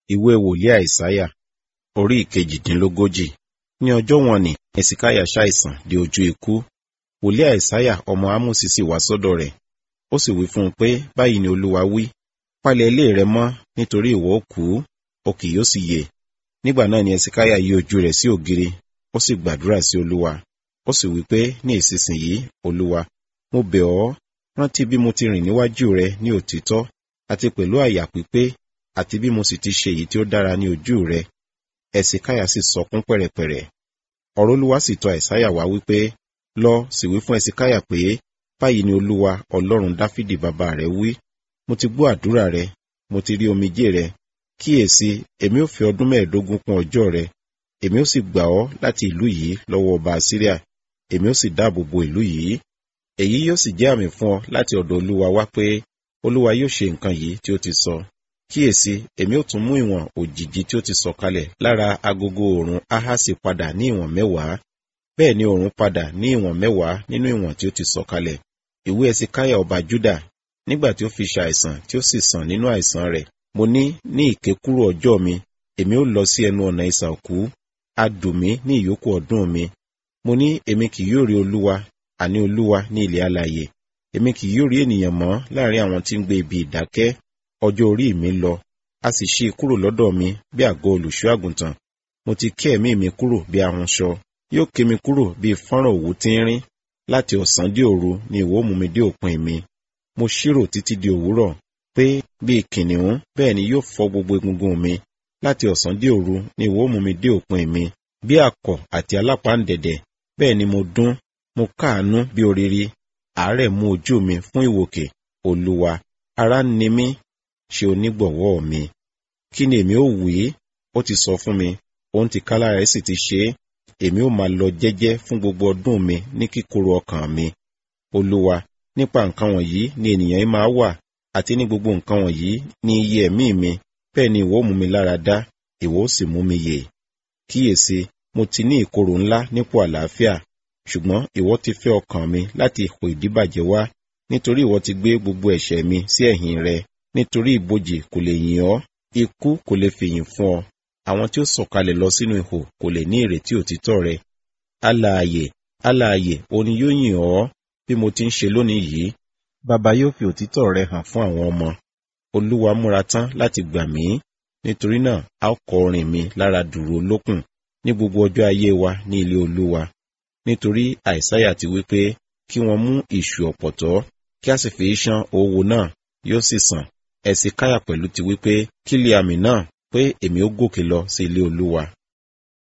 ìwé wòlíì àìsáyà orí ìkejìdínlógójì ní ọjọ́ wọn ni ẹ̀sìkáyà ṣàìsàn di ojú ikú wòlíì àìsáyà ọmọ ámósì sì wá sọ́dọ̀ rẹ̀ ó sì wí fún un pé báyìí ni olúwa wí palẹ̀ ilé rẹ mọ́ nítorí ìwọ ó kú o kì yóò sì yè nígbà náà ni ẹ̀sìkáyà yí ojú rẹ̀ sí ògiri ó sì gbàdúrà sí olúwa ó sì wí pé ní ìsinsìnyí olúwa mo bẹ̀ ọ́ rántí bí mo ti rìn níwájú rẹ ní òtítọ́ àti pẹ̀lú àyà pípé àti bí mo sì ti ṣe èyí tí ó dára ní ojú rẹ ẹ̀sìkáyà sì sọkún pẹ̀rẹ̀pẹ̀rẹ̀ ọ̀rọ̀ olúwa sì tọ̀ àìsáyà wá wípé lọ sì wí fún ẹ̀sìkáyà pé báyìí ni olúwa ọlọ́run dáfídì bàbá rẹ wí mo ti gbọ́ àdúrà rẹ mo ti rí omijé rẹ kíyèsí èmi ò fi ọdún mẹ́ẹ̀ẹ́dógún kún ọjọ́ rẹ èmi ó sì gbà ọ́ láti ìlú yìí lọ́wọ́ ọba Asiria èmi ó sì dáàbò bo ìlú yìí èyí yóò sì jẹ́ àmì fún ọ láti ọ̀dọ̀ olúwa wá pé olúwa yóò ṣe nǹkan yìí tí ó ti sọ kíyèsí èmi ó tún mú ìwọ̀n òjìji tí ó ti sọ kalẹ̀ lára agogo òòrùn ahasi padà ní ìwọ̀n mẹ́wàá bẹ́ẹ̀ ni òòrùn padà ní ìwọ̀n mẹ́wàá nínú ìwọ̀n tí ó ti sọ kalẹ̀ ìwé ẹsìkáyà ọba Júdà nígbà tí ó fi ṣàìsàn tí ó sì sàn nínú àìsàn rẹ̀ mo ní ní ìkékúrò ọjọ́ mi èmi ó lọ sí ẹnu ọ̀nà ìsà òkú a dùn mí ní ìyókù ọdún mi mo ní èmi kì yóò rí olúwa àní olúwa ní ilẹ̀ alààyè èmi kì yóò rí ènìyàn mọ́ láàrin àwọn tí ń gbé ibi ìdákẹ́ ọjọ́ orí mi lọ a sì ṣí kúrò lọ́dọ̀ mi bí àgọ́ olùṣọ́ àgùntàn mo ti ké ẹ̀mí mi kúrò bí ahunṣọ yóò ké mi kúrò bí fọ́nrán òwú tínrín láti ọ̀sán dé òru ni ìwọ mú mi dé òpin mi mo ṣírò títí di òwúrọ̀ pé bí kìnìún bẹ́ẹ̀ ni yóò fọ́ gbogbo egungun mi láti ọ̀sán dé òru ni ìwọ mú mi dé òpin mi bí akọ àti alápáǹdẹ̀dẹ̀ bẹ́ẹ̀ ni mo dún mo káàánú bí oriri àárẹ̀ mú ojú mi fún ìwòkè olúwa ara ń ni mí ṣe onígbọ̀wọ́ mi kí ni èmi ó wí ó ti sọ fún mi òun ti kálá rẹ̀ sì ti ṣe é èmi ó máa lọ jẹ́jẹ́ fún gbogbo ọdún mi ní kíkorò ọkàn mi olúwa nípa nǹkan wọ̀nyí ni ènìyàn yìí máa wà àti ní gbogbo nǹkan wọ̀nyí ní iye ẹ̀mí mi bẹ́ẹ̀ ni ìwọ mú mi lára dá ìwọ ó sì mú mi yè kíyèsí mo ti ní ìkorò ńlá nípò àlàáfíà ṣùgbọ́n ìwọ ti fẹ́ ọkàn mi láti ipò ìdíbàjẹ́ wá nítorí ìwọ ti gbé gbogbo ẹ̀ṣẹ̀ mi sí ẹ̀yìn rẹ nítorí ìbòjì kò lè yìn ọ́ ikú kò lè fìyìn fún ọ àwọn tí ó sọ̀kalẹ̀ lọ sínú ihò kò lè ní ìrètí òtítọ́ rẹ alààyè alààyè òní yóò yìn ọ́ bí mo ti ń ṣe lónìí yìí bàbá yóò fi òtítọ́ rẹ hàn fún àwọn ọmọ olúwa múra tán láti gbà mí nítorí náà a ó kọ orin mi lára dùrù olókùn ní gbogbo ọjọ́ ayé wa ní ilé olúwa nítorí àìsáyà ti wí pé kí wọ́n mú ìṣù ọ̀pọ̀tọ́ kí a sì fi ṣán owó náà yóò sì sàn ẹ̀sìn káyà pẹ̀lú ti wí pé kí lè àmì náà pé èmi ó gòkè lọ sí ilé olúwa